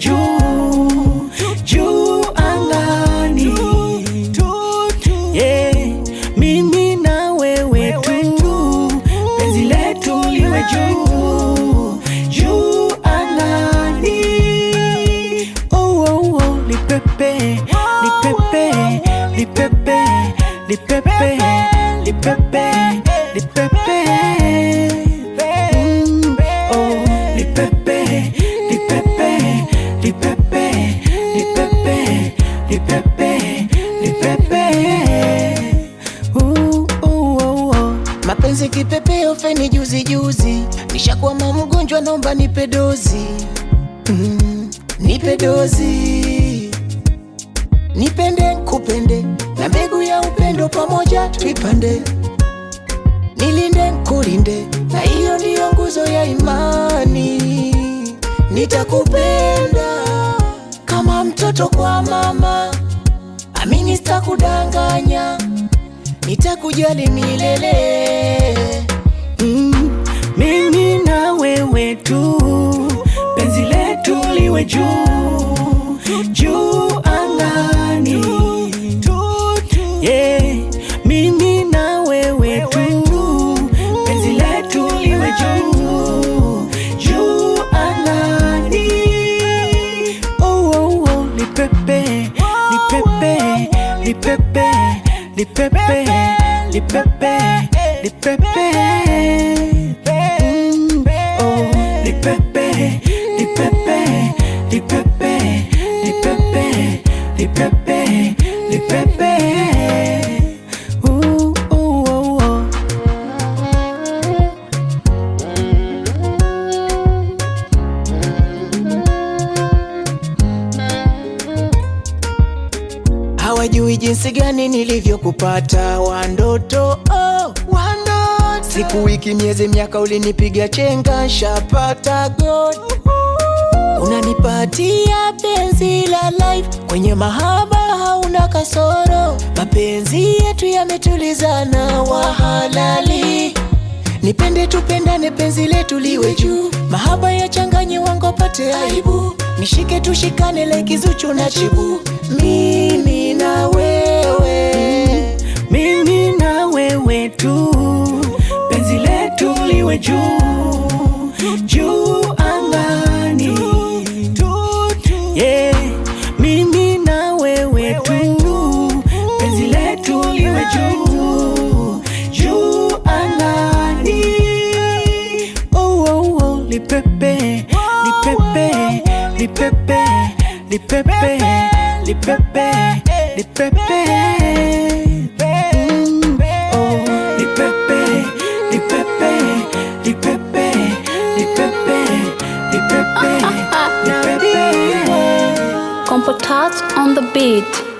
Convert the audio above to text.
juu juu angani yeah. Mimi na wewe tu, penzi letu liwe juu juu angani. Oh, oh, oh, lipepe lipepe lipepe lipepe lipepe lipepe Mm, oh, lipepe lipepe lipepe lipepe lipepe lipepe Uh, uh, uh, uh. Mapenzi kipepeo feni juzi juzi, nishakwama mgonjwa, naomba nipe dozi mm, nipe dozi, nipende kupende, na mbegu ya upendo pamoja tuipande, nilinde kulinde, na hiyo ndiyo nguzo ya imani. Nitakupenda kama mtoto kwa mama, amini sitakudanganya nitakujali milele. Mm, mimi na wewe tu, penzi letu liwe juu juu angani. Yeah, mimi na wewe tu, penzi letu liwe juu juu angani. Oh, oh, oh, lipepe lipepe lipepe lipepe lipepe lipepe Mm, oh, lipepe lipepe lipepe lipepe lipepe lipepe Uh, uh, uh, uh. Hawajui jinsi gani nilivyokupata wandoto, oh, wandoto. Siku, wiki, miezi, miaka ulinipiga chenga, shapata God. Unanipatia penzi la life, kwenye mahaba hauna kasoro. Mapenzi yetu yametulizana, wahalali Nipende tupendane, penzi letu liwe juu, mahaba ya changanye wangu pate aibu, nishike tushikane, like Zuchu na Chibu, mimi na wewe. mimi na wewe tu, penzi letu liwe juu juu angani. Yeah, mimi na wewe tu, penzi letu liwe juu juu angani. Oh, oh, oh, lipepe lipepe lipepe lipepe lipepe lipepe Mm, oh, lipepe lipepe lipepe lipepe lipepe lipepe Compo Touch on the beat.